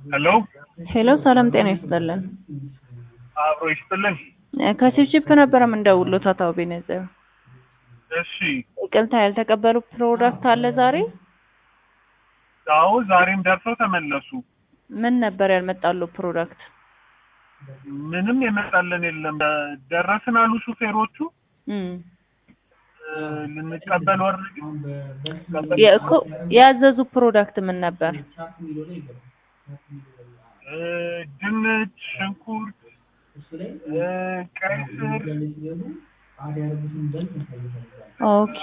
ሄሎ ሄሎ ሰላም ጤና ይስጥልን። አብሮ ይስጥልን። ከቺፕቺፕ ነበረ የምንደውልዎት አቶ አቤኔዘር። እሺ ይቅርታ ያልተቀበሉ ፕሮዳክት አለ ዛሬ? አዎ ዛሬም ደርሰው ተመለሱ። ምን ነበር ያልመጣሉ ፕሮዳክት? ምንም የመጣልን የለም። ደረስን አሉ ሹፌሮቹ። እም እ፣ ልንቀበል ወርድ የእኮ ያዘዙ ፕሮዳክት ምን ነበር? ድንች፣ ሽንኩርት፣ እ፣ ቀይ ስር፣ ኦኬ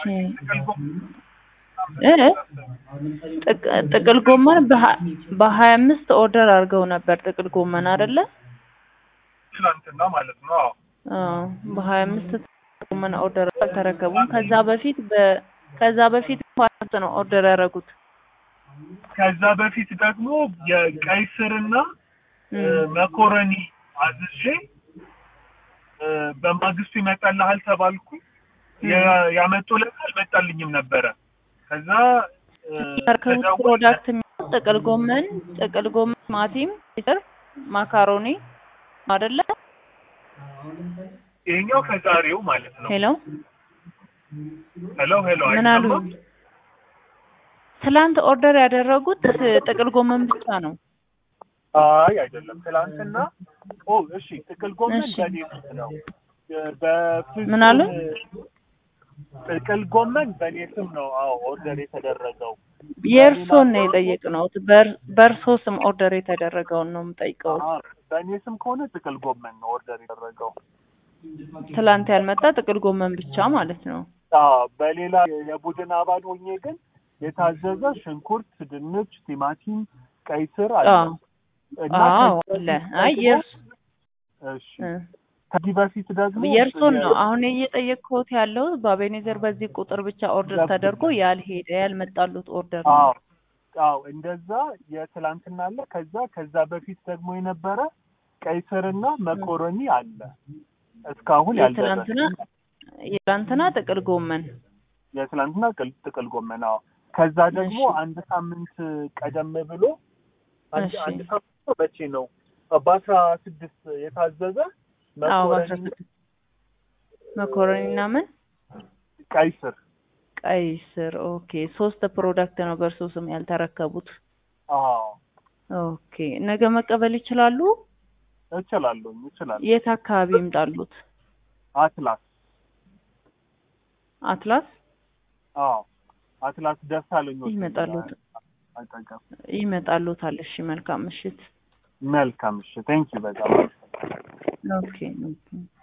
እ ጥቅ- ጥቅል ጎመን በሀ- በሀያ አምስት ኦርደር አድርገው ነበር ጥቅል ጎመን አይደለ? ትናንትና ማለት ነው። አዎ አዎ በሀያ አምስት ጎመን ኦርደር አልተረከቡም። ከዛ በፊት በ ከዛ በፊት ፓስት ነው ኦርደር ያደረጉት። ከዛ በፊት ደግሞ የቀይ ስርና እ፣ እም መኮረኒ አዝዤ እ፣ በማግስቱ ይመጣልሃል ተባልኩ። የ- ያመጡለት አልመጣልኝም ነበረ። ከዛ እ፣ የተረከቡት ከዛ ፕሮዳክት የሚሆነው ጥቅል ጎመን፣ ጥቅል ጎመን፣ ቲማቲም፣ ስር፣ ማካሮኒ አይደለ? ይሄኛው ከዛሬው ማለት ነው። ሄሎ ሄሎ ሄሎ ምን አሉ? አይሰማም? ትላንት ኦርደር ያደረጉት ጥቅል ጎመን ብቻ ነው። አይ አይደለም። ትላንትና ኦ እሺ፣ ጥቅል ጎመን እሺ። በኔ ስም ነው። በፍጹም ምን አሉ? ጥቅል ጎመን በኔ ስም ነው። አዎ ኦርደር የተደረገው የእርሶን ነው የጠየቅነው። በር- በእርሶ ስም ኦርደር የተደረገውን ነው የምጠይቀው። አዎ፣ በእኔ ስም ከሆነ ጥቅል ጎመን ነው ኦርደር የተደረገው። ትላንት ያልመጣ ጥቅል ጎመን ብቻ ማለት ነው። አዎ፣ በሌላ የቡድን አባል ሆኜ ግን የታዘዘ ሽንኩርት፣ ድንች፣ ቲማቲም፣ ቀይ ስር አለ አዎ እና አዎ ከዚህ አለ። በፊት አይ ደግሞ- የእርስ እሺ እ ከዚህ በፊት ደግሞ የእርሶን ነው የ- አሁን እየጠየቅኩት ያለው በአቤኔዘር በዚህ ቁጥር ብቻ ኦርደር ገብቶኛል። ተደርጎ ያልሄደ ያልመጣሉት ኦርደር ነው። አዎ አዎ እንደዛ የትላንትና አለ። ከዛ ከዛ በፊት ደግሞ የነበረ ቀይ ስርና መኮረኒ አለ እስካሁን የትላንትና ያልደረሰ የትላንትና ጥቅል ጎመን የትላንትና ቅል- ጥቅል ጎመን አዎ። ከዛ ደግሞ እሺ። አንድ ሳምንት ቀደም ብሎ አንድ እሺ። አንድ ሳምንት መቼ ነው በአስራ ስድስት የታዘዘ አዎ በአስራ መኮረኒ ስድስት መኮረኒ እና ምን ቀይ ስር ቀይ ስር ኦኬ ሶስት ፕሮዳክት ነው በእርሶ ስም ያልተረከቡት አዎ ኦኬ ነገ መቀበል ይችላሉ እችላለሁ እችላለሁ የት አካባቢ ይምጣሉት አትላስ አትላስ አዎ አትላስ ደሳለኝ ሆቴል ይመጣሉት አጠገብ ይመጣሉታል እሺ መልካም ምሽት መልካም እሺ ቴንኪው በጣም ኦኬ ኦኬ